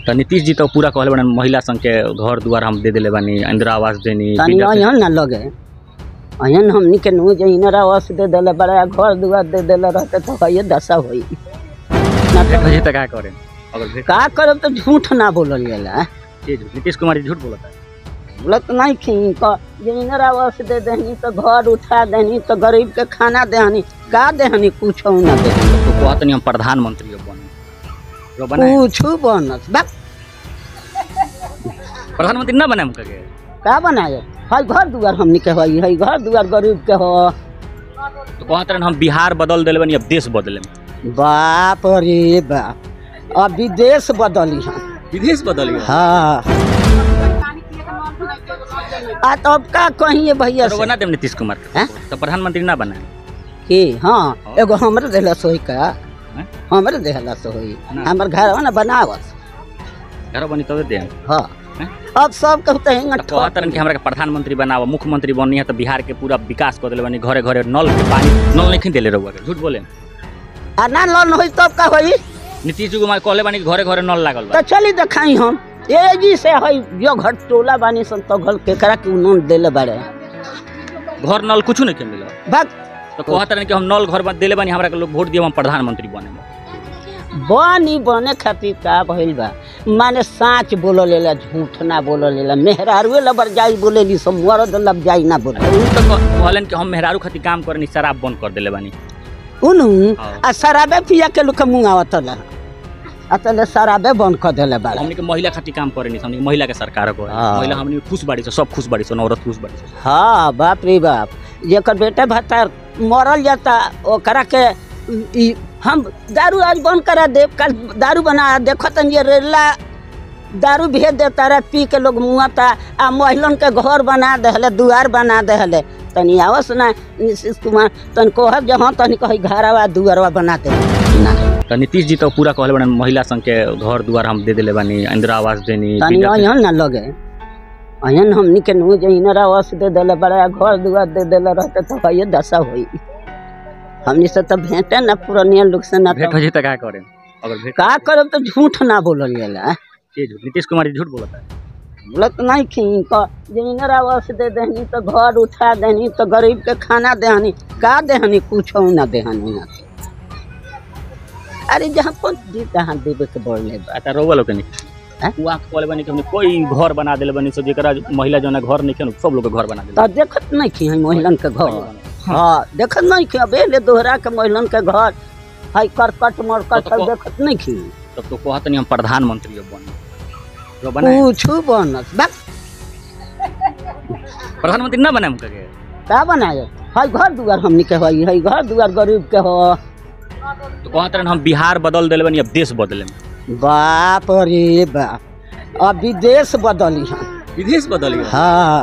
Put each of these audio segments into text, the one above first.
तो नीतीश जी तो पूरा कहले बने महिला संघ के घर दुआर हम दे देले बानी इंदिरा आवास देनी तनी विद्या- अहन ना लगे अहन हमनी के नु जे इनरा वस दे देले बड़ा घर दुआर दे देले रहते तो हये दशा होई ना भेंट तो हो जाई तो का करें अगर भेंट का करब तो झूठ ना बोलल जाला ये झूठ- नीतीश कुमार जी झूठ बोलता है बोलत नहीं खी क जे इनरा वस दे देहनी तो घर उठा देहनी तो गरीब के खाना देहनी का देहनी कुछ ना देहनी तो कहत नहीं हम प्रधानमंत्री अब बने जो बने कुछ बनत बा प्रधानमंत्री ना बने हम कहे का बनाए हई घर दुआर हमनी के हई हई घर दुआर गरीब के हो तो कहत रहे हम बिहार बदल देले बानी अब देश बदले बाप रे बाप अब विदेश बदली हम विदेश बदल गया हाँ आ तब का कहिए भैया तो से बना देम नीतीश कुमार के हैं? तो प्रधानमंत्री ना बने कि हाँ एगो हमरे देहला सोई का हैं? हमरे देहला सोई ना। हमर घर ना बनावस घर बनी तबे दे हाँ हैं? अब सब कहते हैं तो कहत रहे कि हमरा के प्रधानमंत्री बनाओ मुख्यमंत्री बनी है तो बिहार के पूरा विकास कर देले बानी घरे घरे नल के पानी नल नहीं देले रहुआ के झूठ बोले आ ना लोन होई तब का होई नीतीश जी कुमार कहले बानी कि घरे घरे नल लागल बा तो चली देखाई हम ए जी से हई जो घर टोला बानी सन तो घर केकरा के उन्होंने देले बारे घर नल कुछ नहीं के मिला भाग तो कहत रहे कि हम नल घर बन देले बानी हमरा के लोग वोट दिए हम प्रधानमंत्री बने बनी बने खातिर का भइल बा माने साँच बोल लेला झूठ ना बोल लेला मेहरारुए लबर जाई बोलेली सब मरद लब जाई ना बोले उ तो कह- कहलन कि हम मेहरारू खातिर काम करनी शराब बंद कर देले बानी उनु हाँ। आ शराबे पिया के लोग मुँह आवतला अतले शराबे बंद कर देले बाड़ा हमनी के महिला खातिर काम करनी हमनी के महिला के सरकार को है हाँ। महिला हमनी के खुश बाड़ी छ सब खुश बाड़ी छ औरत खुश बाड़ी छ हाँ बाप रे बाप जेकर बेटे भत्ता मरल जाता ओकरा के ई हम दारू आज बंद करा देव कल दारू बना देखत ये रेला दारू भेज देता रहे पी के लोग मुआता आ महिलन के घर बना दहले दुआर बना दहले तनी आवस ना नीतीश कुमार तन कहब जे हाँ तनी कही घरवा दुआरवा बना दे ना तो नीतीश जी तो पूरा कहले बने महिला संघ के घर दुआर हम दे देले बानी इंदिरा आवास देनी तनी विद्या- अहन ना लगे अहन हमनी के नु जे इनरा वस दे देले बड़ा घर दुआर दे देले रहते तो हये दशा होई हमनी से तो भेंटे ना पुरानिया लोग से ना भेंट तो हो जाई तो का करें अगर भेंट का करब तो झूठ ना बोलल जाला ये झूठ नीतीश कुमार जी झूठ बोलता है बोलत नहीं खी क जे इनरा वस दे देहनी तो घर उठा देहनी तो गरीब के खाना देहनी का देहनी कुछ ना देहनी ना अरे जहाँ कौन दी तहाँ देवे के बोलले बा आता रोवा लोग के नहीं हैं? वहाँ कहले बानी कि हमने कोई घर बना देले बानी सो जेकरा महिला जो ना घर नहीं के सब लोग के घर बना देले तो देखत नहीं खी महिलन के घर हाँ देखत नहीं खी अबे ले दोहरा के महिलन के घर हई करकट मरकट तो- तो- सब देखत नहीं खी तब तो कहत नहीं हम प्रधानमंत्री अब बने जो बने कुछ बनत बा प्रधानमंत्री ना बने हम कहे का बनाए हई घर दुआर हमनी के हई हई घर दुआर गरीब के हो तो कहत रहे हम बिहार बदल देले बानी अब देश बदले बाप रे बाप अब विदेश बदली हम विदेश बदल गया हाँ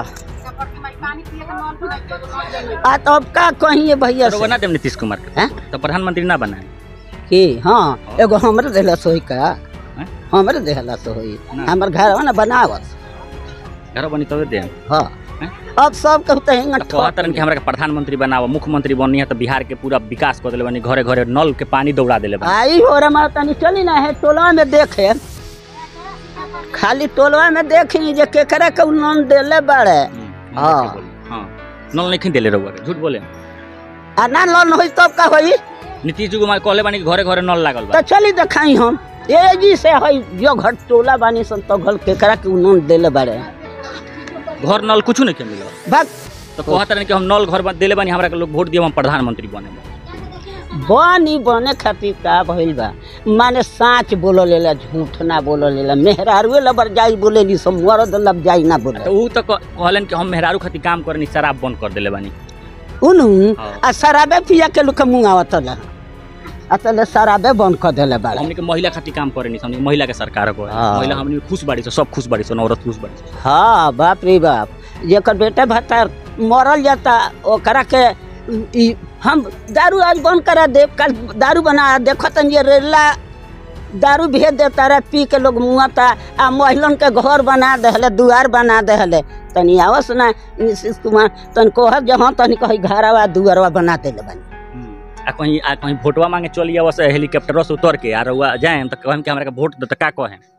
आ तब का कहिए भैया तो से बना देम नीतीश कुमार के हैं? तो प्रधानमंत्री ना बनाए कि हाँ एगो हमरे देहला सोई का हैं? हमरे देहला सोई ना। हमर घर ना बनावत घर बनी तबे दे हाँ हैं? अब सब कहते हैं तो कहत रहे कि हमरा के प्रधानमंत्री बनाओ मुख्यमंत्री बनी है तो बिहार के पूरा विकास कर देले बानी घरे घरे नल के पानी दौड़ा देले बानी आई हो रमा तनी चली ना है टोलवा में देखे खाली टोलवा में देखी जे केकरा के लोन देले बाड़े हम्म, हाँ। हाँ हाँ नल नहीं देले रहुआ के झूठ बोले आ ना लोन होई तब का होई नीतीश जी कुमार कहले बानी कि घरे घरे नल लागल तो बा चली देखाई हम ए जी से हई जो घर टोला बानी सन तो घर केकरा के लोन देले बाड़े घर नल कुछ नहीं के मिला भाग तो कहत रहे कि हम नल घर बन- देले बानी हमरा के लोग वोट दिए हम प्रधानमंत्री बने बनी बने खातिर का भइल बा माने साँच बोल लेला झूठ ना बोल लेला मेहरारुए लबर जाई बोलेली सब मरद लब जाई ना बोले तो ऊ तो कह- कहलन कि हम मेहरारू खातिर काम करनी शराब बंद कर देले बानी उनु हाँ। आ शराबे पिया के लोग मुँह आवतला अतले शराबे बंद कर देले बाड़ा हमनी के महिला खातिर काम करनी हमनी के महिला के सरकार को है हाँ। महिला हमनी के खुश बाड़ी छ सब खुश बाड़ी छ औरत खुश बाड़ी छ हाँ बाप रे बाप जेकर बेटे भत्ता मरल जाता ओकरा के ई हम दारू आज बंद करा देव कल दारू बना देखत ये रेला दारू भेज देता रहे पी के लोग मुआता आ महिलन के घर बना दहले दुआर बना दहले तनी आवस ना नीतीश कुमार तन कहब जे हाँ तनी कही घरवा दुआरवा बना देले बनी आ कहीं आ कहीं वोटवा मांगे चली आवस हेलीकॉप्टर से उतर के आ रउआ जाए तो कहम कि हमरा के वोट दे त का कहे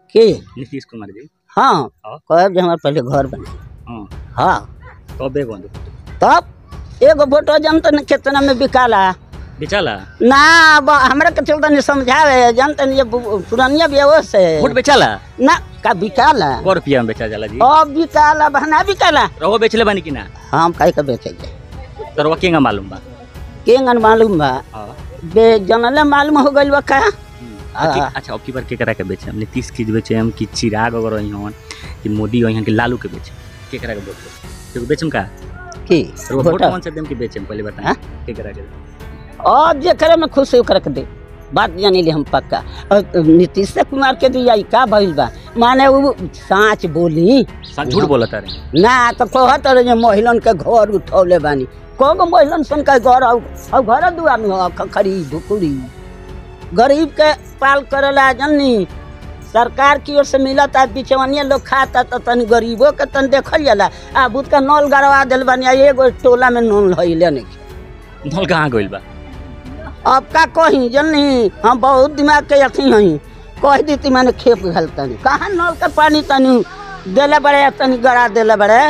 के नीतीश कुमार जी हाँ हाँ। कहब जे हमारे पहले घर बने हाँ हाँ कबे बंद तब एगो वोटो जनता ने कितना में बिकाला बेचाला ना अब हमरा के चलता नहीं समझावे जनता ने ये बु- पुरानिया व्यवस्था है वोट बेचाला ना का बिकाला कौ रुपया में बेचा जाला जी अब बिकाला बहना बिकाला रहो बेचले बानी कि ना हम काहे के बेचेंगे तो रहो केंगा मालूम बा केंगन मालूम बा हाँ बे जनले मालूम हो गइल बा का अच्छा अच्छा अब की बार केकरा के बेचे हम नीतीश के बेचे हम कि चिराग अगर रही हन कि मोदी रही हन कि लालू के बेचे केकरा के वोट के बेचम का की वोट वोटर कौन से देम के बेचम पहले बताएं हाँ? केकरा के और जे करे में खुश होकर के दे बात जानी ले हम पक्का और नीतीश कुमार के दिया ई का भइल बा माने वो साँच बोली सा झूठ बोलत रे ना तो कहत रहे जे महिलन के घर उठौले बानी कगो महिलन सन के घर और और घर दुआर में हो, खखरी ढुकुरी गरीब के पाल करेला जननी सरकार की ओर से मिलत आ बिचवनिया लोग खाता तो तनी गरीबों के तन देखल जाला आ बुत का नल गड़वा दिल बानी आ एगो टोला में नल हइले नहीं नल कहाँ गइल बा अब का कही जननी हम बहुत दिमाग के अथी हई कह देती मैंने खेप घल तनी कहाँ नल के पानी तनी देले बड़े तनी गड़ा देले बड़े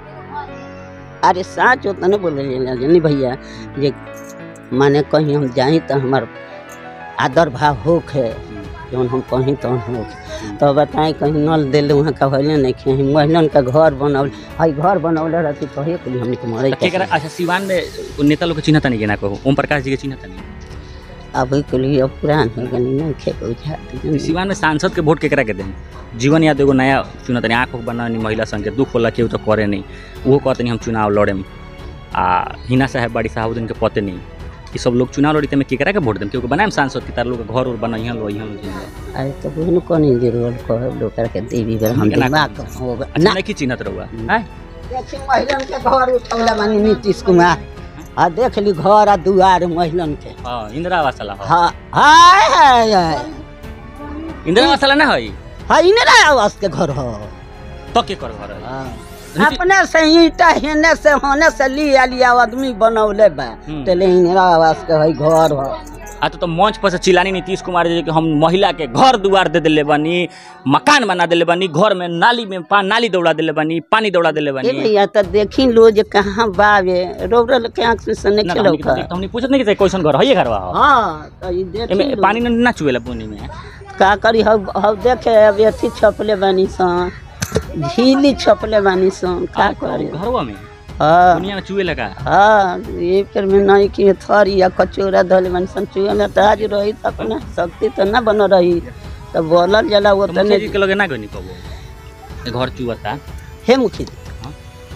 अरे साँच होता नहीं बोले जननी भैया जे माने कहीं हम जाई तो हमार आदर भाव होख है जौन हम कहीं तो हो तो बताएं कहीं नल दिल वहाँ का होले नहीं खे महिलन का घर बनौल हई घर बनौले रहती तो हे कुली हमने के मरे तो केकरा अच्छा सिवान में उ नेता लोग के चिन्हता नहीं ना कहू ओम प्रकाश जी के चिन्हता नहीं अभी के लिए अब पुरान हो गई नहीं खेप बुझा तो सिवान में सांसद के वोट केकरा के दें जीवन याद एगो नया चुनत नहीं आँख बना नहीं महिला संघ के दुख होला केहू तो करे नहीं वो कहते नहीं हम चुनाव लड़ेम आ हिना साहब बड़ी साहब के पते नहीं कि सब लोग चुनाव लड़ी में केकरा के वोट देम क्योंकि बनाएम सांसद की तार लोग के घर उर बनाइहन लोइहन लोइहन अरे तो बहन कौन जरूरत कह लोग के देवी बेर हम केना दिमाग कहब? हो गए अच्छा नहीं की चिन्हत रहुआ हैं देखी महिलन के घर उठौला मानी नीतीश कुमार आ देख ली घर आ दुआर महिलन के हाँ इंदिरा आवास वाला हाँ हाँ हाय हाय हाय इंदिरा आवास वाला ना हई हाय इंदिरा आवास के घर हो तो के कर घर है अपने से ईटा हेने से होने से लिया लिया आदमी बनौले बा हम्म। तेले इंदिरा आवास के हई घर हो आ तो, तो मंच पर से चिलानी नीतीश कुमार जी कि हम महिला के घर दुआर दे दिले बानी मकान बना दिले बानी घर में नाली में पा, नाली दौड़ा दिले बानी पानी दौड़ा दिले ए बानी भैया तो देखी लो जे कहाँ बावे रोबरल के आंख से सने ना, खेलो हमनी के तो- हमनी पूछत नहीं कि कैसन घर है ये घरवा हो हाँ तो ई देखी एमे लो। पानी ना ना चुएला पानी में का करी हव हव देखे अब अथी छपले बानी सन झीली छपले बानी सन का करी घरवा में हाँ दुनिया में चुए लगा हाँ ये फिर में नहीं कि थरी या कचोरा धले बानी सन चुए में तो आज रही तो अपना शक्ति तो ना बन रही तो बोलल जला वो तो तने मुखिया जी के लगे ना गनी कबो ये घर चुअता हे मुखी हाँ।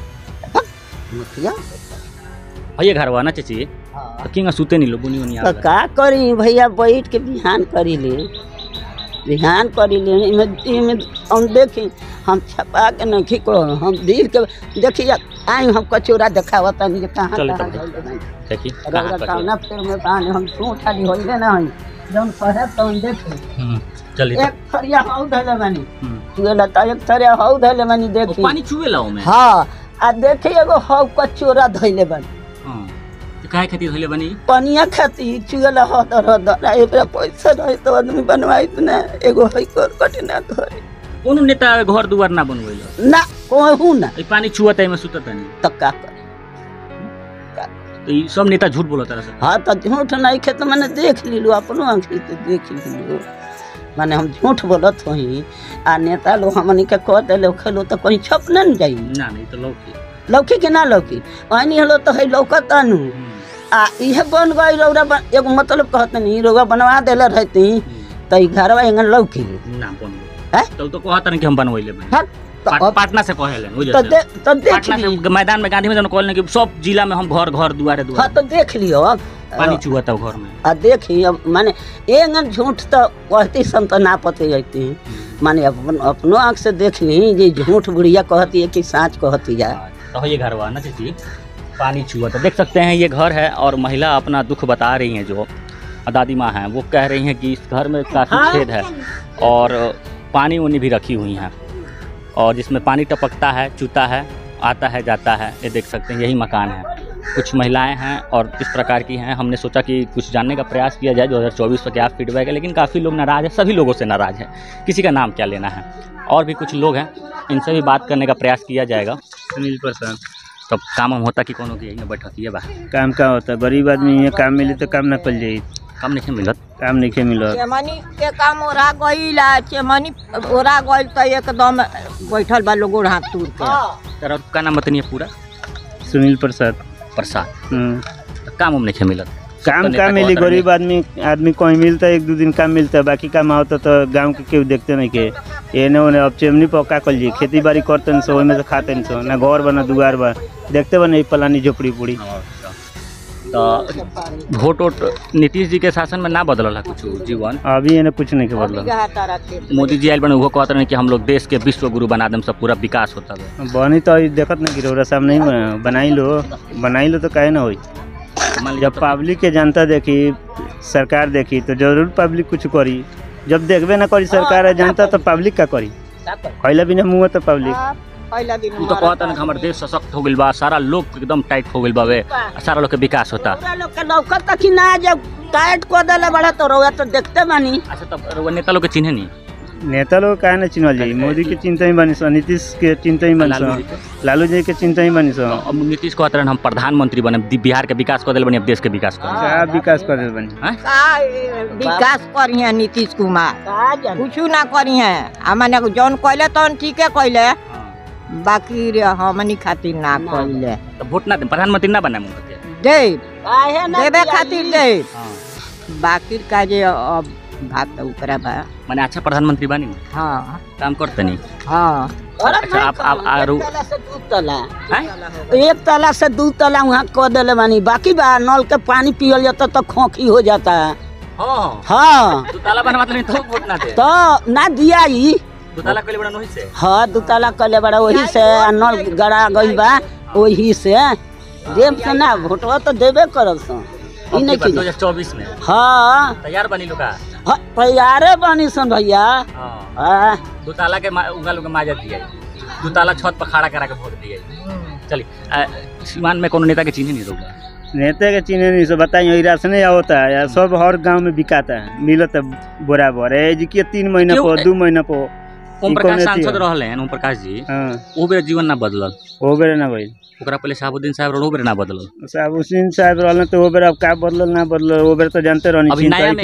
मुखिया है ये घरवा ना चाची हाँ तो किंगा सुते नहीं लो बुनी बुनी तो आवेला का करी भैया बैठ के बिहान करी ले बिहान करी ले इमे इमे हम देखी हम छपा के नहीं को हम दिल के देखी आई हम कचोरा देखावा तनी जे कहाँ चले कहाँ तब धइले बानी। देखी रउरा कहाँ पर कौना फेर में बानी हम तू खाली होइले ना हई जौन कहे तौन देखी हम्म, चली एक थरिया हौ धइले बानी हम्म। चुएला त एक थरिया हौ धइले बानी ओ, देखी पानी चुएला ओमे हाँ आ देखी एगो हौ कचोरा धइले बानी हाँ तो काहे खातिर धइले बानी पनिया खाती चुएला हदर हदर आ एकरा पैसा रहे तो आदमी बनवाइत ना एगो है कर कटिना घर कोनो नेता घर दुआर ना बनवेला ना कहू ना ई पानी छुअता एमे सुतता नहीं तो का करे तो ई सब नेता झूठ बोलत रहा सब हाँ तो झूठ नहीं खे तो मैंने देख लीलू अपनो आँखी से देख लीलू माने हम झूठ बोलत होई आ नेता लोग हमनी के कह दिले खेलो तो कहीं छप न जाई ना नहीं तो लौकी लौकी के ना लौकी वही हलो तो है लौकत आनू हम्म, आ इहे बन गई रौरा बन- एगो मतलब कहत नहीं रौरा बनवा देले रहती हम्म, तो ई घरवा एंगन लौकी ना बन हैं? तो तो कहत रहे कि हम बनवैले बानी हाँ तो पाट- अब- पाटना से कहेले वो तो जैसे दे तो देख पाटना ली से मैदान में गांधी मैदान कहले कि सब जिला में हम घर घर दुआरे हाँ दुआरे तो देख लियो अब पानी चुहता घर में आ देखी अब माने एंगन झूठ तो कहती सन तो ना पते जाती माने अपन अपनो आँख से देख ली जे झूठ बुढ़िया कहती है कि साँच कहती है तो ये घर हुआ ना चाची पानी छुआ तो देख सकते हैं ये घर है और महिला अपना दुख बता रही हैं जो दादी माँ हैं वो कह रही हैं कि इस घर में काफ़ी हाँ। छेद है और पानी उनी भी रखी हुई हैं और जिसमें पानी टपकता है चूता है आता है जाता है ये देख सकते हैं यही मकान है कुछ महिलाएं हैं और किस प्रकार की हैं हमने सोचा कि कुछ जानने का प्रयास किया जाए 2024 पर क्या फीडबैक है लेकिन काफ़ी लोग नाराज़ हैं सभी लोगों से नाराज़ हैं किसी का नाम क्या लेना है और भी कुछ लोग हैं इनसे भी बात करने का प्रयास किया जाएगा सुनील प्रसाद तब काम हम होता कि कोनो की यही बैठक बा काम का होता गरीब आदमी यहाँ काम मिली तो काम ना कल जाई काम नहीं मिलत काम नहीं मिलत चेमनी के काम ओरा गईल आ चेमनी ओरा गईल तो एकदम बैठल बा लोग गोड़ हाथ तूर के तेरा का नाम बताइए पूरा सुनील प्रसाद प्रसाद हम्म। तो काम हम नहीं मिलत काम नेता का को मिली अगर गरीब आदमी आदमी कहीं मिलता है एक दो दिन काम मिलता है बाकी काम होता तो गांव के केहू देखते नहीं के एने ओने अब चेमनी पर का कल जी खेती बाड़ी करते सो ओहिमे से खाते सो ना घर बा ना दुआर बा देखते बा नहीं पलानी झोपड़ी पूड़ी तो वोट वोट नीतीश जी के शासन में ना बदलल है कुछ जीवन अभी एने कुछ नहीं के बदल मोदी जी आयल बने उहो कहत रहे कि हम लोग देश के विश्व गुरु बना देम सब पूरा विकास होता है बनी तो अभी देखत नहीं गिरोरा सामने ही बना- बनाई लो बनाई लो तो काहे ना होई मान लीजिए जब पब्लिक के जनता देखी सरकार देखी तो जरूर पब्लिक कुछ करी जब देखबे ना करी सरकार है जनता तो पब्लिक का करी खैला बिना मुँह तो पब्लिक पहला दिन तू तो कहता ना कि हमारे देश सशक्त हो गइल बा सारा लोग एकदम टाइट हो गइल बावे आ सारा लोग के विकास होता रउआ लोग के लौकत तक ही ना जब टाइट को देले बड़ा तो रउआ तो देखते बानी अच्छा तब रउआ नेता लोग के चिन्हे नहीं नेता लोग काहे ना चिन्हल जाई मोदी के चिंता ही बनी सो नीतीश के चिंता ही बनी लालू सो जी के? लालू जी के चिंता ही बनी सो अब नीतीश कहते रहे हम प्रधानमंत्री बने दि- बिहार के विकास कर दिल बने अब देश के विकास कर क्या विकास कर रहे बनी का ए, विकास करी है नीतीश कुमार का जाने कुछ ना करी है हमने जौन कहले तौन ठीके कहले बाकी रे हमनी खातिर ना कहले तो वोट ना दे प्रधानमंत्री ना बने मुंह के दे काहे ना देवे दियाई? खातिर दे हाँ। बाकी का जे अब बात तो ऊपरा बा माने अच्छा प्रधानमंत्री बनी ना हाँ काम करते नहीं हाँ अरे अच्छा, आप- आप- भाई, आरू- एक तला से दू तला हैं? एक तला से दू तला वहाँ कह देले बानी बाकी बा नल के पानी पियल जाता तो खोखी हो जाता है हाँ हाँ दो ताला बना मतलब नहीं तो वोट ना दे तो ना दिया ही दो ताला कइले बड़ा नहीं से हाँ दू तला कले बड़ा वही से आ नल गड़ा गई बा वही से देव से ना भोटवा तो देबे करब सो ई नहीं दो की हजार चौबीस में हाँ तैयार बनी लोग का हाँ, तैयारे बानी सन भैया हाँ हाँ दो ताला के मा- उंगा लोग माजा दिया दो ताला छत पर खड़ा करा के वोट दिया चलिए सीमान में कोनो नेता के चिन्ह नहीं रोगा नेता के चिन्ह नहीं सो बताइए राशन या होता है या सब हर गांव में बिकाता है मिलत है बराबर है जी के तीन महीना क्यों? पर दू महीना पर ओम ई प्रकाश कौन अथी सांसद है? रहले हैं ओम प्रकाश जी हाँ वो बेर जीवन ना बदलल हो बेरे ना भाई ओकरा पहले शहाबुद्दीन साहब रहल, वो बेर ना बदलल साहब हुसैन साहब रहलन तो वो बेर अब का बदलल ना बदलल वो बेर तो जानते रहनी अभी नया चिंता में